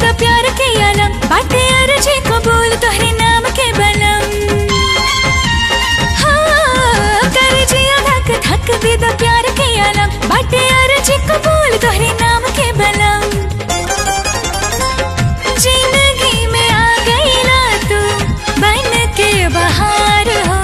द प्यार के आलम बाटे अर्जी कबूल तोहरे नाम के बलम हाँ, कर जिया धक धक दे द प्यार के आलम बाटे अर्जी कबूल तोहरे नाम के बलम जिंदगी में आ गई ना तू बन के बहार हो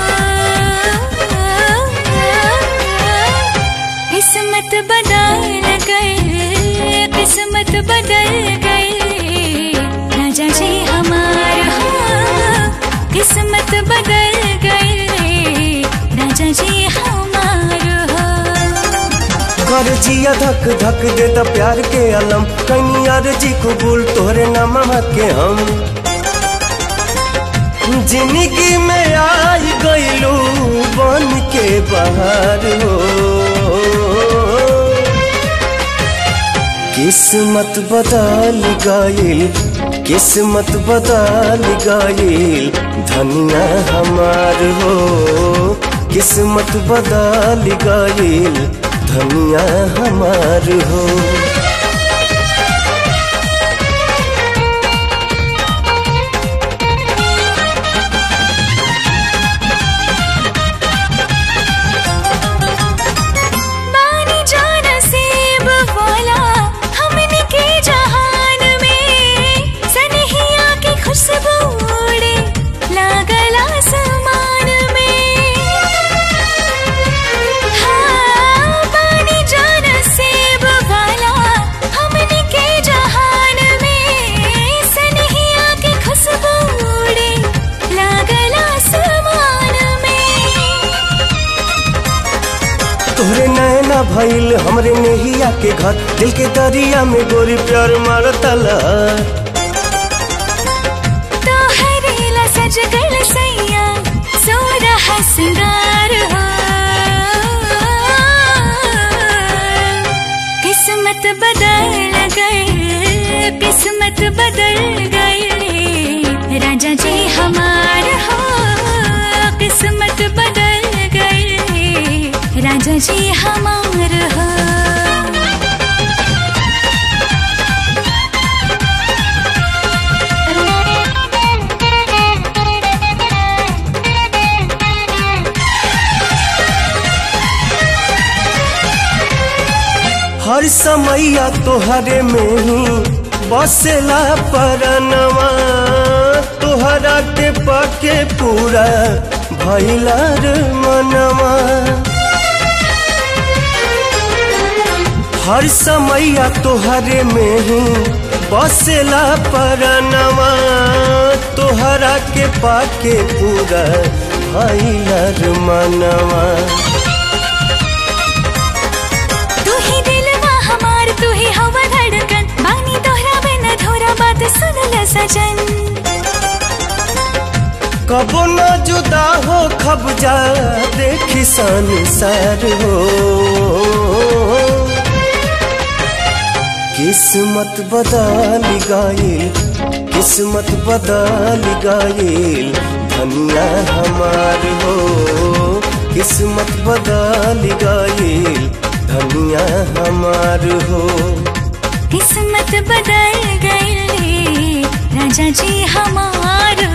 किस्मत बदल गई किस्मत बदल गई राजा जी हमार हो किस्मत बदल गई राजा जी हमार हो कर जिया धक धक दे द प्यार के अलम कहीं अर्जी कबूल तोहरे नाम के हम जिंदगी में आई गईलू बन के बाहर हो किस्मत बदल गईल किस्मत बदल गईल धनिया हमार हो किस्मत बदल गईल धनिया हमार हो बानी जान सेब वाला हमने के जहान में सनहिया की खुशबू उड़े लागल आसमान में हाँ बानी जान सेब वाला हमने के जहान में सनहिया की खुशबू उड़े लागल आसमान में तोहरे नैना भइल हमरे नेहिया के घर दिल के दरिया में गोरी प्यार मारतला तोहरे ला सज गल सैया सोरह सिंगार हो किस्मत बदल गए किस्मत बदल गए राजा जी हमार हो किस्मत बदल गए राजा जी हमार हो हर समैया तोहरे में ही बसेला परनवा तोहरा के पाके पूरा भइला रे मनवा हर समैया तोहरे में ही बसेला परनवा तोहरा के पाके पूरा भइला रे मनवा तू ही दिलवा हमार तू ही हवा धड़कन बानी तोहरा बिन धोरा बात सुन ल सजन कबो न जुदा हो खब जा देखी संसार हो किस्मत बदल गईल किस्मत बदल गईल धनिया हमार हो किस्मत बदल गईल धनिया हमार हो किस्मत बदल गई राजा जी हमार